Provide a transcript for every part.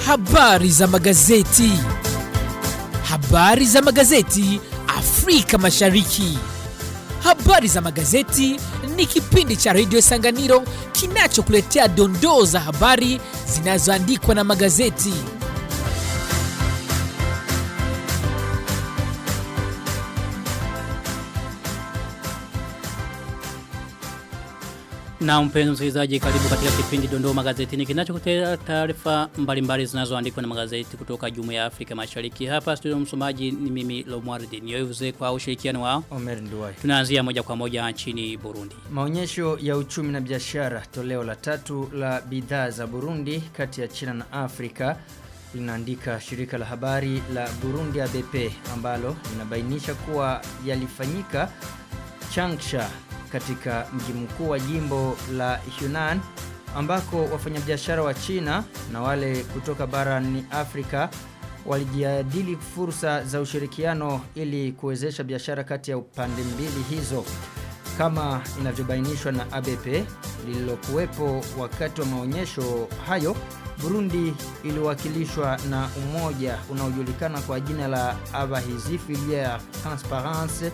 Habari za magazeti. Habari za magazeti Afrika Mashariki. Habari za magazeti ni kipindi cha redio Sanganiro kinachokuletea dondoo za habari zinazoandikwa na magazeti. Na mpenzi msikilizaji karibu katika kipindi dondoo magazetini kinachokuletea taarifa mbalimbali zinazoandikwa na magazeti kutoka Jumuiya ya Afrika Mashariki. Hapa studio msomaji ni mimi Lomwardi Nyoyuze kwa ushirikiano wao. Omer Nduwai. Tunaanzia moja kwa moja nchini Burundi. Maonyesho ya uchumi na biashara toleo la tatu la bidhaa za Burundi kati ya China na Afrika linaandika shirika la habari la Burundi ABP ambalo linabainisha kuwa yalifanyika Changsha katika mji mkuu wa jimbo la Yunnan ambako wafanyabiashara wa China na wale kutoka barani Afrika walijadili fursa za ushirikiano ili kuwezesha biashara kati ya upande mbili hizo kama inavyobainishwa na ABP lililokuwepo wakati wa maonyesho hayo Burundi iliwakilishwa na umoja unaojulikana kwa jina la Abahizi Filière Transparence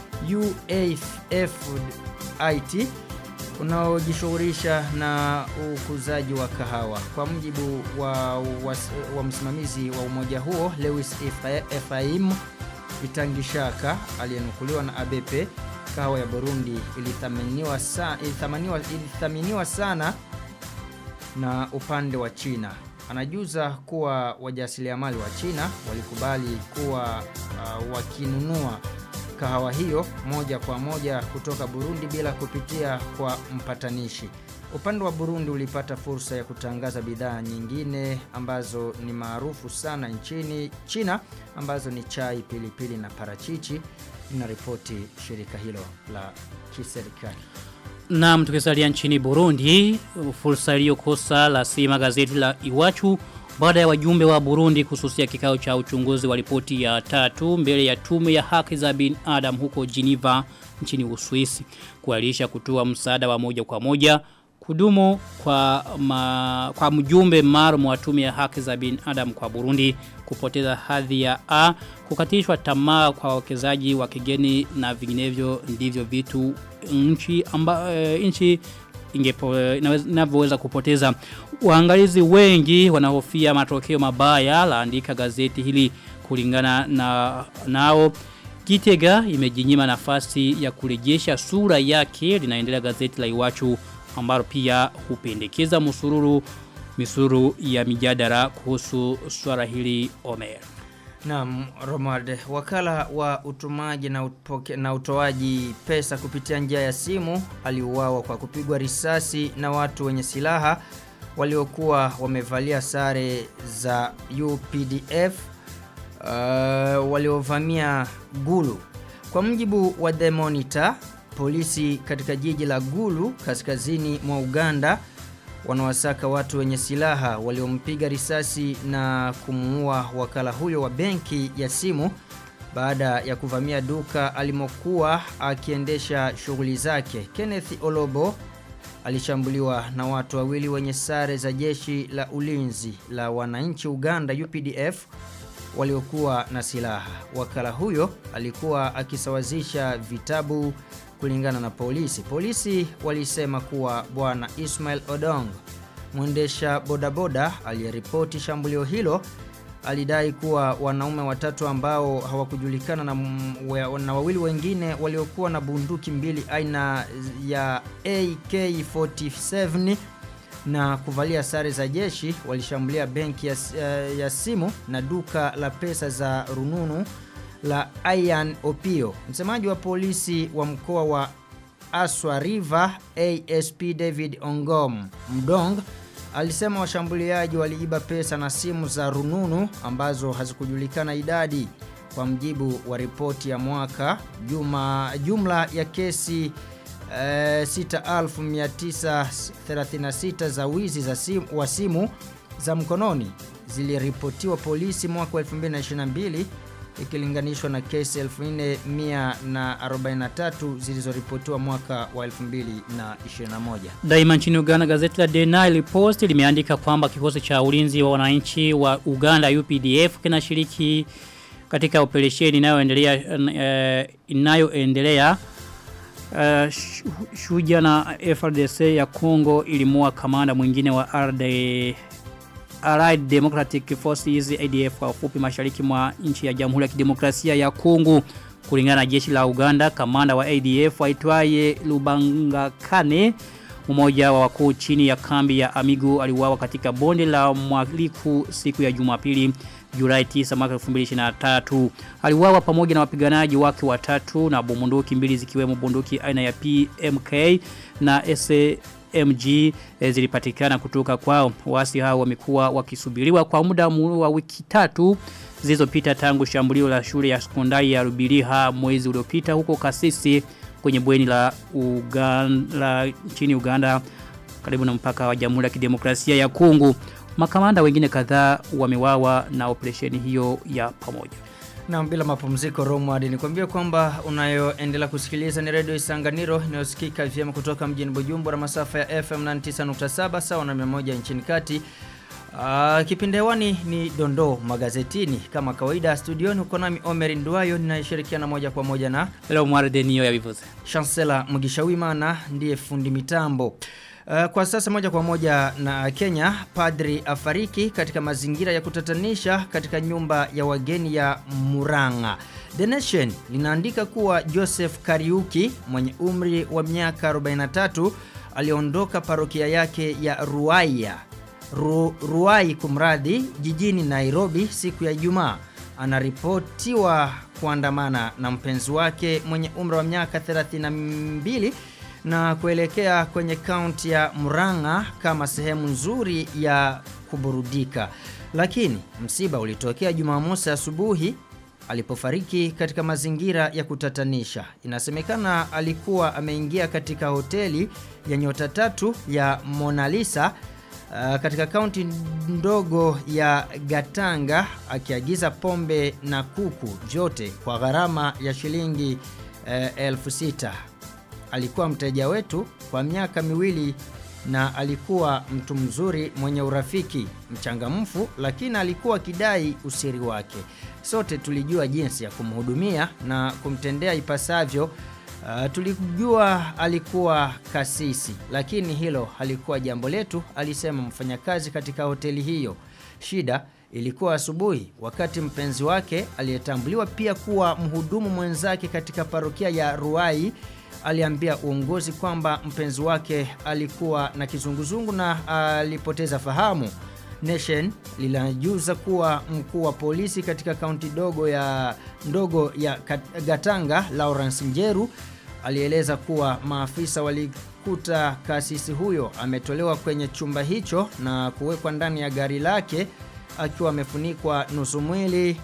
UAFIT unaojishughulisha na ukuzaji wa kahawa. Kwa mjibu wa, wa, wa msimamizi wa umoja huo Lewis Ephraim Itangishaka aliyenukuliwa na ABP, kahawa ya Burundi ilithaminiwa, sa, ilithaminiwa, ilithaminiwa sana na upande wa China. Anajuza kuwa wajasiriamali wa China walikubali kuwa uh, wakinunua kahawa hiyo moja kwa moja kutoka Burundi bila kupitia kwa mpatanishi. Upande wa Burundi ulipata fursa ya kutangaza bidhaa nyingine ambazo ni maarufu sana nchini China ambazo ni chai, pilipili na parachichi, linaripoti shirika hilo la kiserikali. Na tukisalia nchini Burundi, fursa iliyokosa la sima gazeti la Iwachu baada ya wajumbe wa Burundi kususia kikao cha uchunguzi wa ripoti ya tatu mbele ya tume ya haki za binadamu huko Geneva nchini Uswisi kualisha kutoa msaada wa moja kwa moja kudumu kwa ma, kwa mjumbe maalum wa tume ya haki za binadamu kwa Burundi kupoteza hadhi ya A kukatishwa tamaa kwa wawekezaji wa kigeni na vinginevyo ndivyo vitu nchi amba, e, nchi ingepo inavyoweza kupoteza waangalizi wengi wanahofia matokeo mabaya laandika gazeti hili kulingana na nao Gitega imejinyima nafasi ya kurejesha sura yake linaendelea gazeti la Iwachu ambalo pia hupendekeza musururu misururu ya mijadala kuhusu swala hili Omer. Naam, Romard, wakala wa utumaji na, upoke, na utoaji pesa kupitia njia ya simu aliuawa kwa kupigwa risasi na watu wenye silaha waliokuwa wamevalia sare za UPDF uh, waliovamia Gulu. Kwa mjibu wa The Monitor, polisi katika jiji la Gulu kaskazini mwa Uganda wanawasaka watu wenye silaha waliompiga risasi na kumuua wakala huyo wa benki ya simu baada ya kuvamia duka alimokuwa akiendesha shughuli zake. Kenneth Olobo alishambuliwa na watu wawili wenye sare za jeshi la ulinzi la wananchi Uganda UPDF waliokuwa na silaha. Wakala huyo alikuwa akisawazisha vitabu kulingana na polisi. Polisi walisema kuwa bwana Ismail Odong, mwendesha bodaboda aliyeripoti shambulio hilo, alidai kuwa wanaume watatu ambao hawakujulikana na, na wawili wengine waliokuwa na bunduki mbili aina ya AK47 na kuvalia sare za jeshi walishambulia benki ya, ya simu na duka la pesa za rununu la Ian Opio. Msemaji wa polisi wa mkoa wa Aswa River ASP David Ongom Mdong alisema washambuliaji waliiba pesa na simu za rununu ambazo hazikujulikana idadi. Kwa mjibu wa ripoti ya mwaka juma, jumla ya kesi eh, 6936 za wizi za simu, wa simu za mkononi ziliripotiwa polisi mwaka 2022 ikilinganishwa na kesi 4143 zilizoripotiwa mwaka wa 2021. Daima nchini Uganda gazeti la The Nile Post limeandika kwamba kikosi cha ulinzi wa wananchi wa Uganda UPDF kinashiriki katika operesheni inayoendelea uh, inayoendelea uh, shuja na FRDC ya Congo ilimua kamanda mwingine wa RD Allied Democratic Forces ADF kwa ufupi mashariki mwa nchi ya Jamhuri ya Kidemokrasia ya Kongo kulingana na jeshi la Uganda kamanda wa ADF aitwaye Lubangakane mmoja wa wakuu chini ya kambi ya Amigo aliuawa katika bonde la Mwaliku siku ya Jumapili Julai 9 mwaka 2023 aliuawa pamoja na wapiganaji wake watatu na bunduki mbili zikiwemo bunduki aina ya PMK na SMG e, zilipatikana kutoka kwao wasi hao wamekuwa wakisubiriwa kwa muda wa wiki tatu zilizopita tangu shambulio la shule ya sekondari ya Rubiriha mwezi uliopita huko Kasisi kwenye bweni la Uganda la nchini Uganda karibu na mpaka wa Jamhuri ya Kidemokrasia ya Kongo makamanda wengine kadhaa wamewawa na operesheni hiyo ya pamoja. Na bila mapumziko Romward nikwambia kwamba unayoendelea kusikiliza ni Radio Isanganiro inayosikika vyema kutoka mjini Bujumbura masafa ya FM 99.7 sawa na 100 nchini kati. Uh, kipindi hewani ni Dondoo magazetini kama kawaida studioni uko nami Omer Nduayo ninayeshirikiana moja kwa moja na Leo Mwarde niyo ya bivuze. Chancellor Mugisha Wimana ndiye fundi mitambo. Uh, kwa sasa moja kwa moja na Kenya, padri afariki katika mazingira ya kutatanisha katika nyumba ya wageni ya Muranga. The Nation linaandika kuwa Joseph Kariuki mwenye umri wa miaka 43 aliondoka parokia yake ya Ruaya Ru, Ruai kumradhi jijini Nairobi siku ya Ijumaa anaripotiwa kuandamana na mpenzi wake mwenye umri wa miaka 32 na kuelekea kwenye kaunti ya Murang'a kama sehemu nzuri ya kuburudika. Lakini msiba ulitokea Jumamosi asubuhi alipofariki katika mazingira ya kutatanisha. Inasemekana alikuwa ameingia katika hoteli ya nyota tatu ya Mona Lisa uh, katika kaunti ndogo ya Gatanga akiagiza pombe na kuku vyote kwa gharama ya shilingi uh, elfu sita alikuwa mteja wetu kwa miaka miwili na alikuwa mtu mzuri mwenye urafiki mchangamfu lakini alikuwa kidai usiri wake sote tulijua jinsi ya kumhudumia na kumtendea ipasavyo uh, tulijua alikuwa kasisi lakini hilo halikuwa jambo letu alisema mfanyakazi katika hoteli hiyo shida ilikuwa asubuhi wakati mpenzi wake aliyetambuliwa pia kuwa mhudumu mwenzake katika parokia ya Ruai aliambia uongozi kwamba mpenzi wake alikuwa na kizunguzungu na alipoteza fahamu. Nation linajuza kuwa mkuu wa polisi katika kaunti dogo ya ndogo ya Gatanga Lawrence Njeru alieleza kuwa maafisa walikuta kasisi huyo ametolewa kwenye chumba hicho na kuwekwa ndani ya gari lake akiwa amefunikwa nusu mwili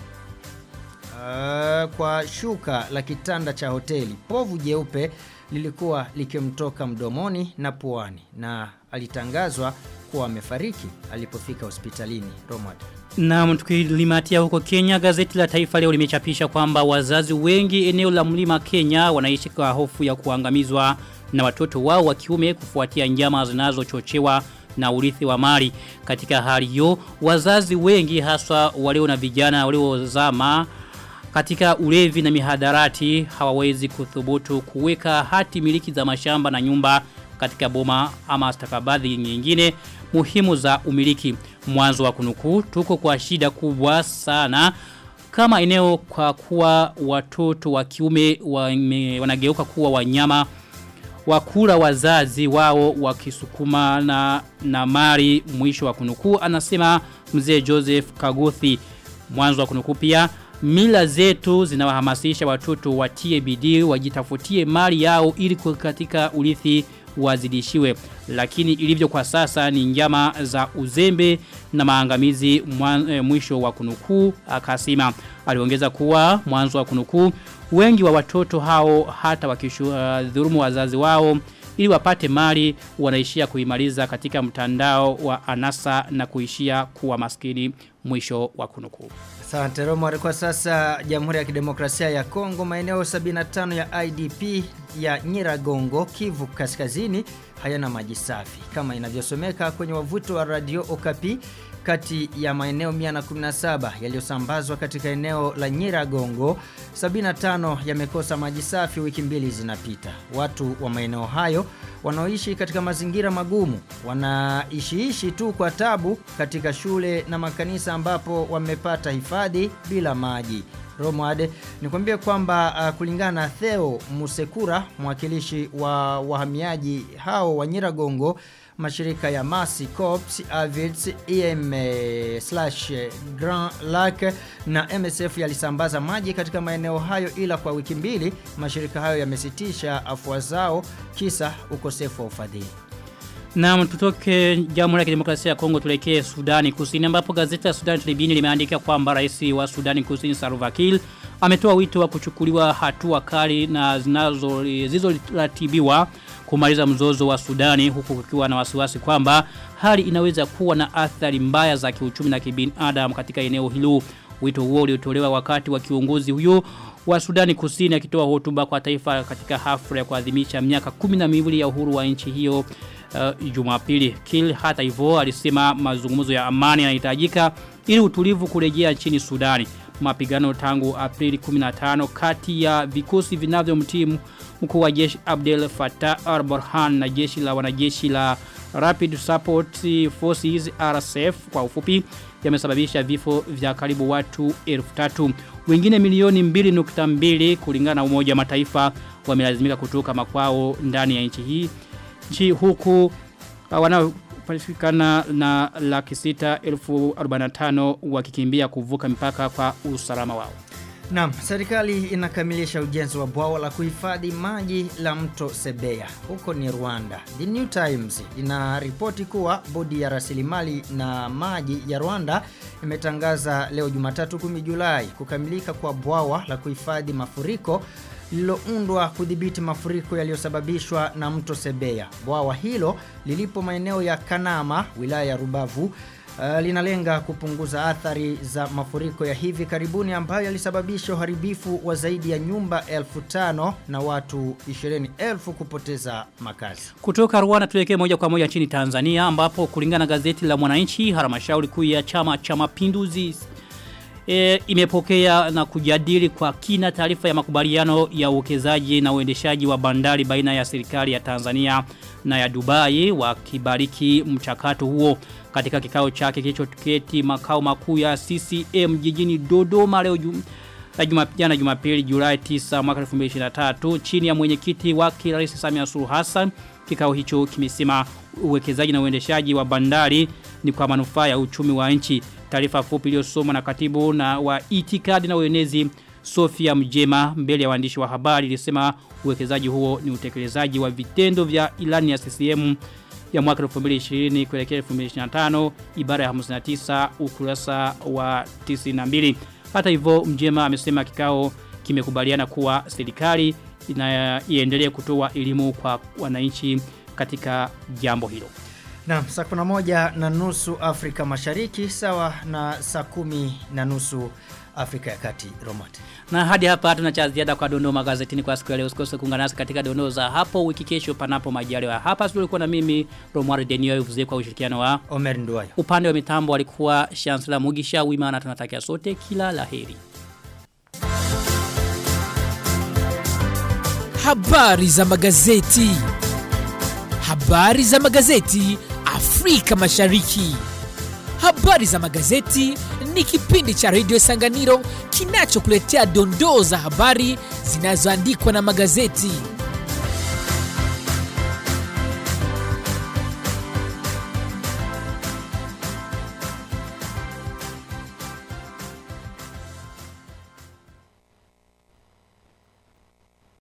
Uh, kwa shuka la kitanda cha hoteli. Povu jeupe lilikuwa likimtoka mdomoni na puani na alitangazwa kuwa amefariki alipofika hospitalini Romad. Na tukilimatia huko Kenya, gazeti la Taifa leo limechapisha kwamba wazazi wengi eneo la mlima Kenya wanaishi kwa hofu ya kuangamizwa na watoto wao wa kiume kufuatia njama zinazochochewa na urithi wa mali. Katika hali hiyo, wazazi wengi haswa walio na vijana waliozama katika ulevi na mihadarati hawawezi kuthubutu kuweka hati miliki za mashamba na nyumba katika boma ama stakabadhi nyingine muhimu za umiliki mwanzo wa kunukuu tuko kwa shida kubwa sana kama eneo kwa kuwa watoto wa kiume wanageuka kuwa wanyama wakula wazazi wao wakisukuma na, na mari mwisho wa kunukuu anasema mzee Joseph Kaguthi mwanzo wa kunukuu pia mila zetu zinawahamasisha watoto watie bidii wajitafutie mali yao ili katika urithi wazidishiwe lakini ilivyo kwa sasa ni njama za uzembe na maangamizi mwan, e, mwisho wa kunukuu akasema aliongeza kuwa mwanzo wa kunukuu wengi wa watoto hao hata wakishudhurumu uh, wazazi wao ili wapate mali wanaishia kuimaliza katika mtandao wa anasa na kuishia kuwa maskini mwisho wa kunukuu Asante Romar. Kwa sasa Jamhuri ya Kidemokrasia ya Kongo, maeneo 75 ya IDP ya Nyiragongo, Kivu Kaskazini hayana maji safi kama inavyosomeka kwenye wavuto wa Radio Okapi. Kati ya maeneo 117 yaliyosambazwa katika eneo la Nyiragongo, 75 yamekosa maji safi wiki mbili zinapita. Watu wa maeneo hayo wanaoishi katika mazingira magumu wanaishiishi tu kwa tabu katika shule na makanisa ambapo wamepata hifadhi bila maji. Romad nikwambie kwamba uh, kulingana na Theo Musekura mwakilishi wa wahamiaji hao wa Nyiragongo mashirika ya Mercy Corps, Avids, EM slash Grand Lac na MSF yalisambaza maji katika maeneo hayo ila kwa wiki mbili mashirika hayo yamesitisha afua zao kisa ukosefu wa ufadhili. Na tutoke Jamhuri ya Kidemokrasia ya Kongo tulekee Sudani Kusini ambapo gazeti la Sudani Tribune limeandika kwamba rais wa Sudani Kusini Salva Kiir ametoa wito wa kuchukuliwa hatua kali na zinazo zilizoratibiwa kumaliza mzozo wa Sudani huku kukiwa na wasiwasi kwamba hali inaweza kuwa na athari mbaya za kiuchumi na kibinadamu katika eneo hilo. Wito huo uliotolewa wakati wa kiongozi huyo wa Sudani Kusini akitoa hotuba kwa taifa katika hafla ya kuadhimisha miaka 12 ya uhuru wa nchi hiyo uh, Jumapili. Kill hata hivyo alisema mazungumzo ya amani yanahitajika ili utulivu kurejea nchini Sudani. Mapigano tangu Aprili 15 kati ya vikosi vinavyomtii mkuu wa jeshi Abdel Fattah al-Burhan na jeshi la wanajeshi la Rapid Support Forces RSF kwa ufupi yamesababisha vifo vya karibu watu 1000. Wengine milioni 2.2 kulingana na Umoja wa Mataifa wamelazimika kutoka makwao ndani ya nchi hii. Nchi huku wanaopatikana na laki sita elfu arobaini wakikimbia kuvuka mipaka kwa usalama wao. Naam, serikali inakamilisha ujenzi wa bwawa la kuhifadhi maji la mto Sebeya. Huko ni Rwanda. The New Times inaripoti kuwa bodi ya rasilimali na maji ya Rwanda imetangaza leo Jumatatu 10 Julai kukamilika kwa bwawa la kuhifadhi mafuriko lililoundwa kudhibiti mafuriko yaliyosababishwa na mto Sebeya. Bwawa hilo lilipo maeneo ya Kanama, wilaya ya Rubavu, Uh, linalenga kupunguza athari za mafuriko ya hivi karibuni ambayo yalisababisha uharibifu wa zaidi ya nyumba elfu tano na watu 20,000 kupoteza makazi. Kutoka Rwanda tuelekee moja kwa moja nchini Tanzania ambapo kulingana na gazeti la Mwananchi halmashauri kuu ya chama cha mapinduzi e, imepokea na kujadili kwa kina taarifa ya makubaliano ya uwekezaji na uendeshaji wa bandari baina ya serikali ya Tanzania na ya Dubai wakibariki mchakato huo katika kikao chake kilichoketi makao makuu ya CCM jijini Dodoma leo jum, juma, jana Jumapili Julai 9 mwaka 2023 chini ya mwenyekiti wake Rais Samia Suluhu Hassan kikao hicho kimesema uwekezaji na uendeshaji wa bandari ni kwa manufaa ya uchumi wa nchi taarifa fupi iliyosomwa na katibu na wa itikadi na uenezi Sofia Mjema mbele ya waandishi wa habari ilisema uwekezaji huo ni utekelezaji wa vitendo vya ilani ya CCM ya mwaka 2020 kuelekea 2025 ibara ya 59 ukurasa wa 92. Hata hivyo Mjema amesema kikao kimekubaliana kuwa serikali iendelee kutoa elimu kwa wananchi katika jambo hilo. Na saa kuna moja na nusu Afrika Mashariki sawa na saa kumi na nusu Afrika ya Kati Romati. Na hadi hapa hatuna cha ziada kwa dondoo magazetini kwa siku ya leo. Usikose kuungana nasi katika dondoo za hapo wiki kesho panapo majaliwa. Hapa studio ulikuwa na mimi Romari Denio Yuvuze kwa ushirikiano wa Omer Nduwayo. Upande wa mitambo alikuwa Chancellor Mugisha Wima na tunatakia sote kila laheri. Habari za magazeti. Habari za magazeti Afrika Mashariki. Habari za magazeti ni kipindi cha Radio Sanganiro kinachokuletea dondoo za habari zinazoandikwa na magazeti.